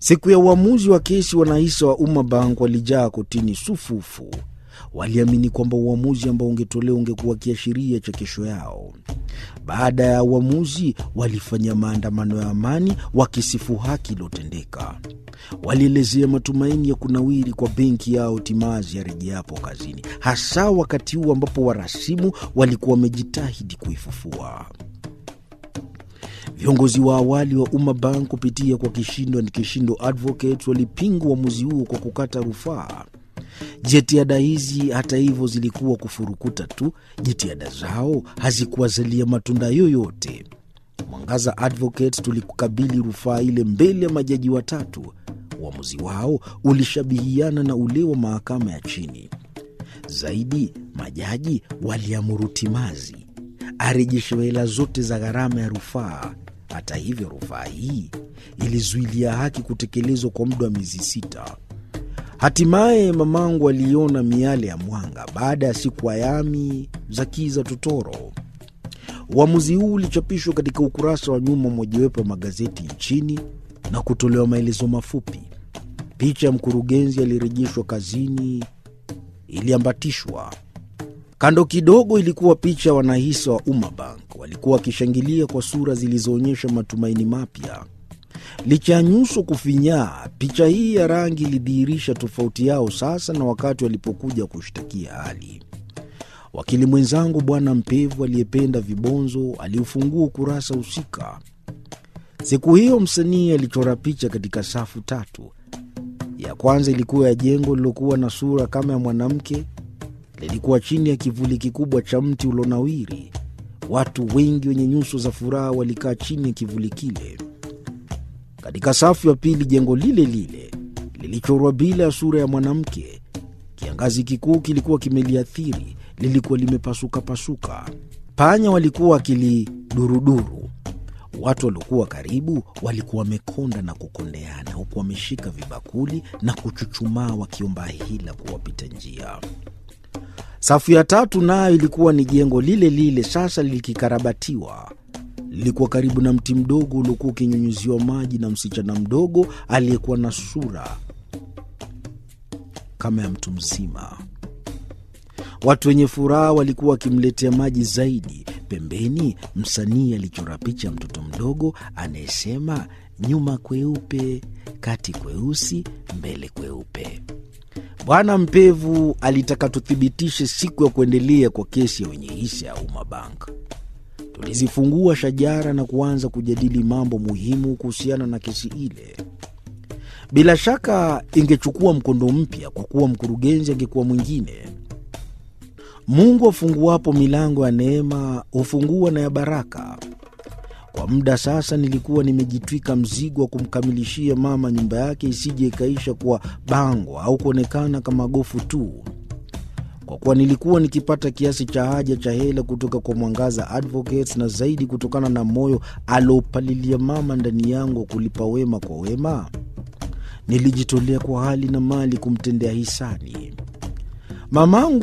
Siku ya uamuzi wa kesi, wanahisa wa Umma Bank walijaa kotini sufufu. Waliamini kwamba uamuzi ambao ungetolewa ungekuwa kiashiria cha kesho yao. Baada ya uamuzi, walifanya maandamano ya amani wakisifu haki iliyotendeka. Walielezea matumaini ya kunawiri kwa benki yao timazi yarejeapo kazini, hasa wakati huu ambapo warasimu walikuwa wamejitahidi kuifufua. Viongozi wa awali wa Umma Bank kupitia kwa Kishindo and Kishindo Advocates walipinga uamuzi huo kwa kukata rufaa. Jitihada hizi hata hivyo zilikuwa kufurukuta tu. Jitihada zao hazikuwazalia matunda yoyote. Mwangaza Advocates tulikabili rufaa ile mbele ya majaji watatu. Uamuzi wao ulishabihiana na ule wa mahakama ya chini. Zaidi, majaji waliamuru timazi arejeshewe hela zote za gharama ya rufaa. Hata hivyo, rufaa hii ilizuilia haki kutekelezwa kwa muda wa miezi sita. Hatimaye mamangu aliona miale ya mwanga baada ya siku ayami za kiza totoro. Uamuzi huu ulichapishwa katika ukurasa wa nyuma mojawapo ya magazeti nchini na kutolewa maelezo mafupi. Picha ya mkurugenzi alirejeshwa kazini iliambatishwa. Kando kidogo ilikuwa picha ya wanahisa wa Umma Bank, walikuwa wakishangilia kwa sura zilizoonyesha matumaini mapya. Licha ya nyuso kufinyaa, picha hii ya rangi ilidhihirisha tofauti yao sasa na wakati walipokuja kushtakia hali. Wakili mwenzangu Bwana Mpevu aliyependa vibonzo aliufungua ukurasa husika. Siku hiyo msanii alichora picha katika safu tatu. Ya kwanza ilikuwa ya jengo lilokuwa na sura kama ya mwanamke, lilikuwa chini ya kivuli kikubwa cha mti ulonawiri. Watu wengi wenye nyuso za furaha walikaa chini ya kivuli kile. Katika safu ya pili, jengo lile lile lilichorwa bila ya sura ya mwanamke. Kiangazi kikuu kilikuwa kimeliathiri, lilikuwa limepasukapasuka. Panya walikuwa wakiliduruduru. Watu waliokuwa karibu walikuwa wamekonda na kukondeana, huku wameshika vibakuli na kuchuchumaa wakiomba hila kuwapita njia. Safu ya tatu nayo ilikuwa ni jengo lile lile, sasa likikarabatiwa. Lilikuwa karibu na mti mdogo uliokuwa ukinyunyuziwa maji na msichana mdogo aliyekuwa na sura kama ya mtu mzima. Watu wenye furaha walikuwa wakimletea maji zaidi. Pembeni, msanii alichora picha ya mtoto mdogo anayesema nyuma kweupe, kati kweusi, mbele kweupe. Bwana Mpevu alitaka tuthibitishe siku ya kuendelea kwa kesi ya wenye hisa ya Umma Bank. Tulizifungua shajara na kuanza kujadili mambo muhimu kuhusiana na kesi ile. Bila shaka ingechukua mkondo mpya kwa kuwa mkurugenzi angekuwa mwingine. Mungu afunguapo milango ya neema hufungua na ya baraka. Kwa muda sasa nilikuwa nimejitwika mzigo wa kumkamilishia mama nyumba yake isije ikaisha kuwa bango au kuonekana kama gofu tu. Kwa kuwa nilikuwa nikipata kiasi cha haja cha hela kutoka kwa Mwangaza Advocates na zaidi kutokana na moyo aliopalilia mama ndani yangu wa kulipa wema kwa wema, nilijitolea kwa hali na mali kumtendea hisani mamangu.